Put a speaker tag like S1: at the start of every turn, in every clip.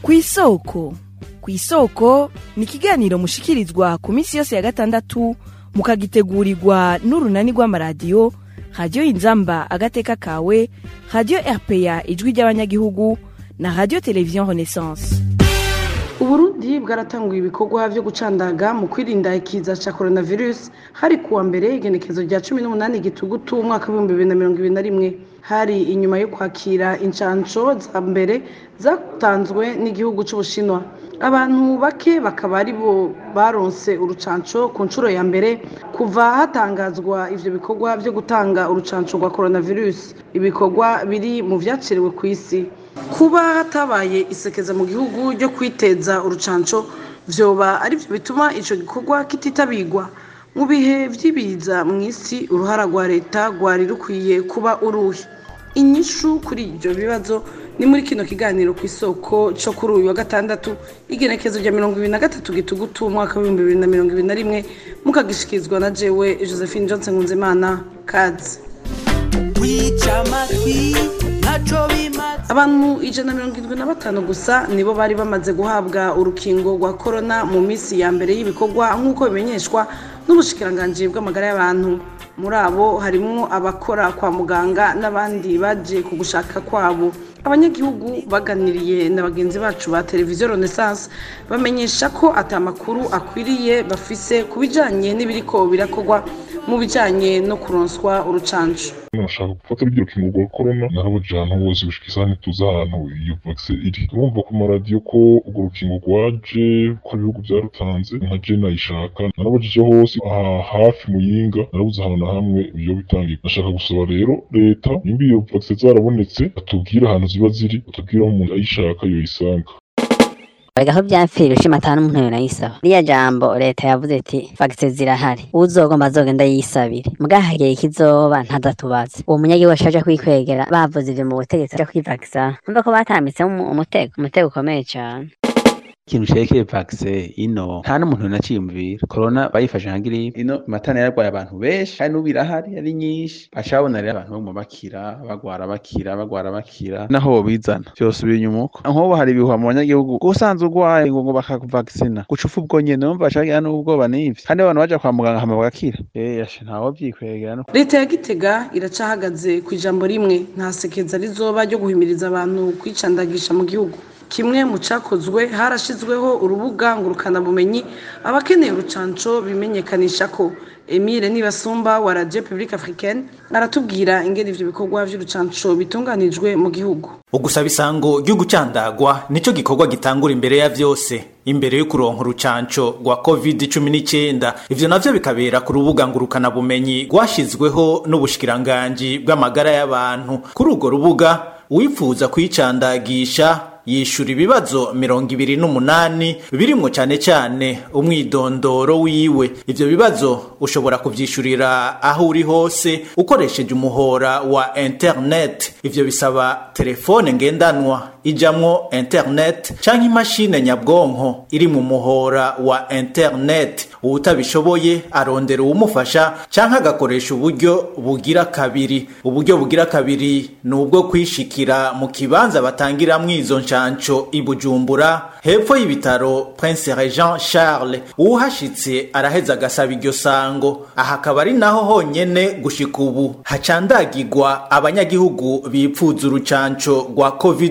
S1: kw'isoko kw'isoko ni ikiganiro mushikirizwa ku minsi yose ya gatandatu mukagitegurirwa n'urunani rw'amaradiyo radiyo inzamba agateka kawe radiyo rpa ijwi ry'abanyagihugu na radiyo televiziyo renaissance
S2: uburundi bwaratanguye ibikorwa vyo gucandaga mu kwirinda ikiza ca coronavirus hari kuwa mbere igenekezo rya cumi n'umunani gitugutu umwaka w'ibihumbi bibiri na mirongo ibiri na rimwe hari inyuma yo kwakira incanco za mbere zatanzwe n'igihugu c'ubushinwa abantu bake bakaba ari bo baronse urucanco ku nshuro ya mbere kuva hatangazwa ivyo bikorwa vyo gutanga urucanco rwa coronavirus ibikorwa biri mu vyaciriwe ku isi kuba hatabaye isekeza mu gihugu ryo kwiteza urucanco vyoba arivyo bituma ico gikorwa kititabirwa mu bihe vy'ibiza mu isi uruhara rwa leta rwari rukwiye kuba uruhe inyishu kuri ivyo bibazo ni muri kino kiganiro ku isoko co kuri uyu wa gatandatu igenekezo rya mirongo ibiri na gatatu gitugutu umwaka w'ibihumbi bibiri na mirongo ibiri na rimwe mukagishikirizwa na jewe josephine johnson nkunzimana kazi
S3: wica amatwi ntaco bimaze
S2: abantu ijana na mirongo irindwi na batanu gusa nibo bari bamaze guhabwa urukingo rwa korona mu minsi ya mbere y'ibikorwa nk'uko bimenyeshwa n'ubushikiranganji bw'amagara y'abantu muri abo harimwo abakora kwa muganga n'abandi baje ku gushaka kwabo abanyagihugu baganiriye na bagenzi bacu ba televiziyo renaissance bamenyesha ko atamakuru akwiriye bafise ku bijanye n'ibiriko birakorwa mu bijanye no kuronswa urucanco
S4: nashaka gufata rujya rukingo rwa korona narabujije ahantu hose gushika isaha ntituzi ahantu iyo vakisi iri urumva ku maradiyo ko urwo rukingo rwaje ko ibihugu byarutanze nka je nayishaka narabujije hose aha hafi muyinga narabuze ahantu na hamwe iyo bitangiye nashaka gusaba rero leta nimba iyo vakisi zarabonetse atubwire ahantu ziba ziri atubwire aho umuntu ayishaka yoyisanga
S5: Erega aho vyapfira ushima ata n'umuntu yonayisaba riya jambo leta yavuze iti fagise zirahari uzogomba azogenda yisabire muga hagiye ikizoba ntazatubaze uwo munyagihugu ashaje kwikwegera bavuze ivyo mu butegetsi aja kwivagisa numva ko batambitsemo umutego umutego ukomeye cane
S6: ikintu cerekeye vaccine ino nta n'umuntu naciyumvira corona bayifashe nka grippe ino matana yaragwaye abantu benshi kandi n'ubu irahari ari nyinshi baca babona rero abantu baguma bakira bagwara bakira bagwara bakira naho bobizana vyose binyumuko nk'ubu hari ibihuha mu banyagihugu usanze urwaye ngo ngo bakakuvaccina guca upfa ubwo nyene numva baca bagira n'ubwoba n'ivyo kandi abantu baja kwa muganga hama bagakira eh yashe ntawo vyikwegera no
S2: leta ya gitega iracahagaze ku ijambo rimwe nta sekeza rizoba ryo guhimiriza abantu kwicandagisha mu gihugu kimwe mu cyakozwe harashyizweho urubuga ngurukanabumenyi abakeneye urucanco bimenyekanisha ko emile nibasumba wa radio publique africaine aratubwira ingene ivyo bikorwa vy'urucanco bitunganijwe mu gihugu
S7: ugusaba isango ryo gucandagwa nico gikorwa gitangura imbere ya vyose imbere yo kuronka urucanco rwa covid 19 ivyo navyo bikabera ku rubuga ngurukana bumenyi rwashizweho n'ubushikiranganji bw'amagara y'abantu kuri urwo rubuga uwifuza kwicandagisha yishura ibibazo mirongo ibiri n'umunani birimwo cane cane umwidondoro wiwe ivyo bibazo ushobora kuvyishurira aho uri hose ukoresheje umuhora wa internet ivyo bisaba telefone ngendanwa ijamwo internet canke imashine nyabwonko iri mu muhora wa internet uwutabishoboye arondera uwumufasha canke agakoresha uburyo bugira kabiri uburyo bugira kabiri ni ubwo kwishikira mu kibanza batangiramwo izo nshanco i bujumbura hepfo y'ibitaro prince regent charles uwuhashitse araheza agasaba iryo sango aha akaba ari naho honyene gushika ubu hacandagirwa abanyagihugu bipfuza urucanco rwa covid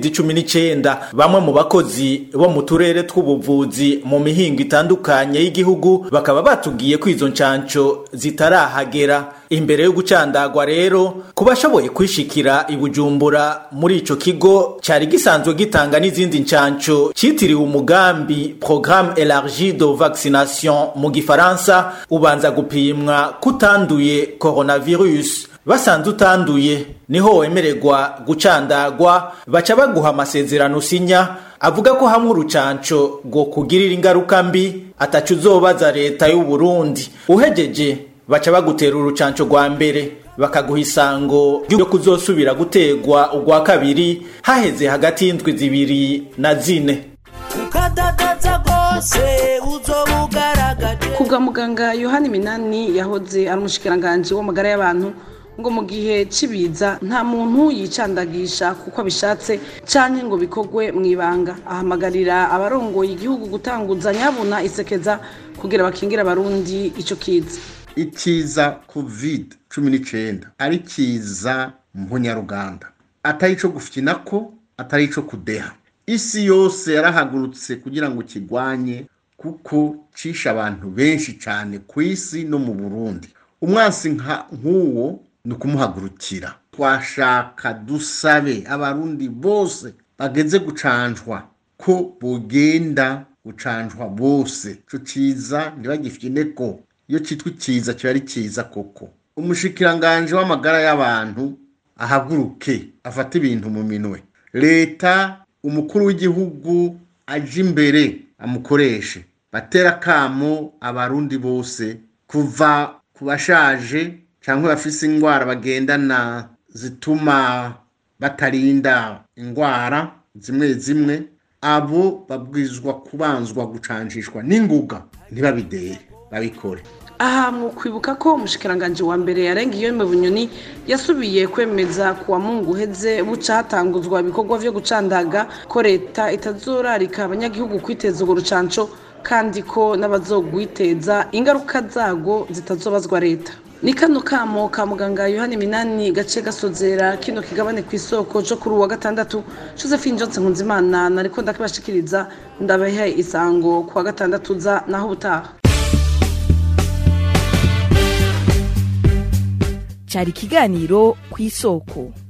S7: 19 bamwe mu bakozi bo mu turere tw'ubuvuzi mu mihingo itandukanye y'igihugu bakaba batubwiye ko izo ncanco zitarahagera imbere yo gucandagwa rero ku bashoboye kwishikira i bujumbura muri ico kigo cari gisanzwe gitanga n'izindi ncanco citiriwe umugambi programme élargie de vaccination mu gifaransa ubanza gupimwa kutanduye coronavirus basanze utanduye niho wemererwa gucandagwa baca baguha amasezerano usinya avuga ko hamwe urucanco rwo kugirira ingaruka mbi ataco uzobaza leta y'u Burundi uhejeje baca bagutera urucanco rwa mbere bakaguha isango ryo kuzosubira gutegwa urwa kabiri haheze hagati y'indwi zibiri na zine
S3: ukadadaza rwose uzoba ugaragaje
S2: kubwa muganga yohani minani yahoze ari umushikiranganji w'amagara y'abantu ngo mu gihe c'ibiza nta muntu yicandagisha kuko abishatse canke ngo bikorwe mu ibanga ahamagarira abarongoye igihugu gutanguza nyabuna isekeza kugira bakingire abarundi ico kiza
S8: ikiza covid cumi n'icyenda ari kiza mpunyaruganda atari ico gufinako atari ico kudeha isi yose yarahagurutse kugira ngo kigwanye kuko cisha abantu benshi cyane ku isi no mu burundi umwansi nk'uwo ni ukumuhagurukira twashaka dusabe abarundi bose bageze gucanjwa ko bogenda gucanjwa bose ico ciza ntibagifite ko iyo cyitwa iciza kiba ari cyiza koko umushikiranganje w'amagara y'abantu ahaguruke afate ibintu mu minwe leta umukuru w'igihugu aje imbere amukoreshe batera akamo abarundi bose kuva ku bashaje cyangwa bafise indwara bagendana zituma batarinda indwara zimwe zimwe abo babwirizwa kubanzwa gucanjishwa n'inguga ntibabideye babikore
S2: aha mu kwibuka ko umushikiranganje wa mbere yarengiye mu bunyoni yasubiye kwemeza ku wa mungu uheze buca hatanguzwa ibikorwa vyo gucandaga ko leta itazorarika abanyagihugu kwiteza urwo rucanco kandi ko n'abazogwiteza ingaruka zago zitazobazwa leta ni kano kamo ka muganga yohani minani gace gasozera kino kigabane ku isoko co kuri uwa gatandatu josephine johnson nkunzimana nariko ndakibashikiriza ndabahe isango ku wa gatandatu za naho ubutaha
S1: cyari ikiganiro ku isoko